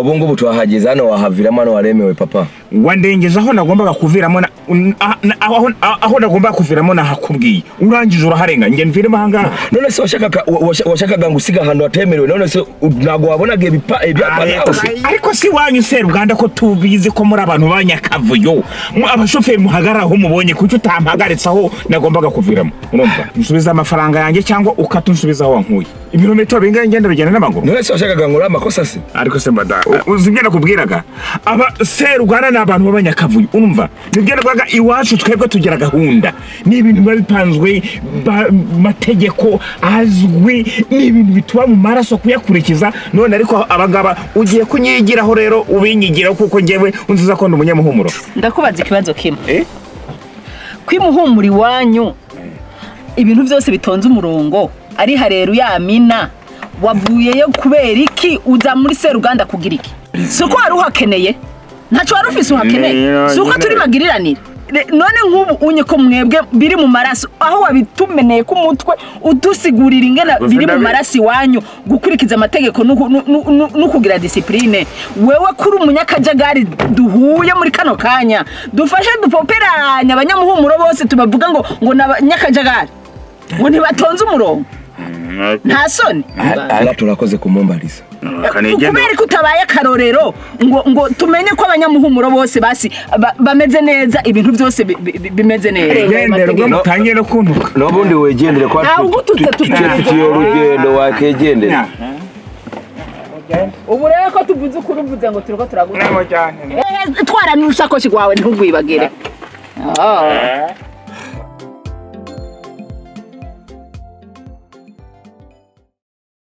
ubu ngubu tuhahageze hano wahaviramo hano waremewe papa wandengeza aho nagombaga kuviramo na- un- ah, na- aho- aho- aho nagombaga kuviramo nahakubwiye urangije uraharenga njye mviremo ahangaha none se washakaga wa- washa- washakaga ngo usiga ahantu hatemerewe none se u- ntabwo wabonaga ibipa ibyapa ariko nawe si- ariko si wanyu seruganda ko tubizi ko muri abantu b'anyakavuyo Mu- abashoferi muhagarara aho mubonye kuki utampagaritse aho nagombaga kuviramo urumva nsubiza amafaranga yanjye cyangwa ukata unsubiza aho wankuye ibirometero bingahe ngenda bigenda n'amaguru none se washakaga ngo uriya amakosa se ariko se madamu uzi ibyo nakubwiraga aba seruganda ni abantu b'abanyakavuyo urumva nibyo navugaga iwacu twebwe tugira gahunda ni ibintu biba bipanzwe ba- mategeko azwi ni ibintu bituba mu maraso kuyakurikiza none ariko abangaba ugiye kunyigiraho rero ubinyigiraho kuko njyewe unziza ko ndi umunyamuhumuro ndakubaza ikibazo kimwe Eh? kwimuhumura iwanyu ibintu byose bitonze umurongo ari hareru yamina wavuyeyo kubera iki uza muri seruganda kugira iki si uko wari uhakeneye ntacyo wari ufise uhakeneye Niyo, si uko nyine. turi magiriranire Re- none nk'ubu unye ko mwebwe biri mu maraso aho wabitumeneye ku mutwe udusigurira ingana Gusa biri mu ndabi- maraso iwanyu gukurikiza amategeko no ku- no- no- no- no kugira disipurine wewe kuri umunyakajagari duhuye muri kano kanya dufashe dupoperanye abanyamuhumuro bose tubavuga ngo ngo ni abanyakajagari ngo ntibatonze umurongo nta soni aha turakoze kumumbariza kubera ko utabaye akarorero ngo ngo tumenye ko abanyamuhumuro bose basi ba- bameze neza ibintu byose bi- bi- bi- bimeze neza gendera ubwo mutangiye no kuntuka n'ubundi wegendere kwa ahubwo tufitiye tutatugendera urugendo wakegendera ubu rero ko tuvuze ukuri uvuze ngo turi ko turaguta Eh, eh, twaramo urusakoshi rwawe ntugwibagire Ah.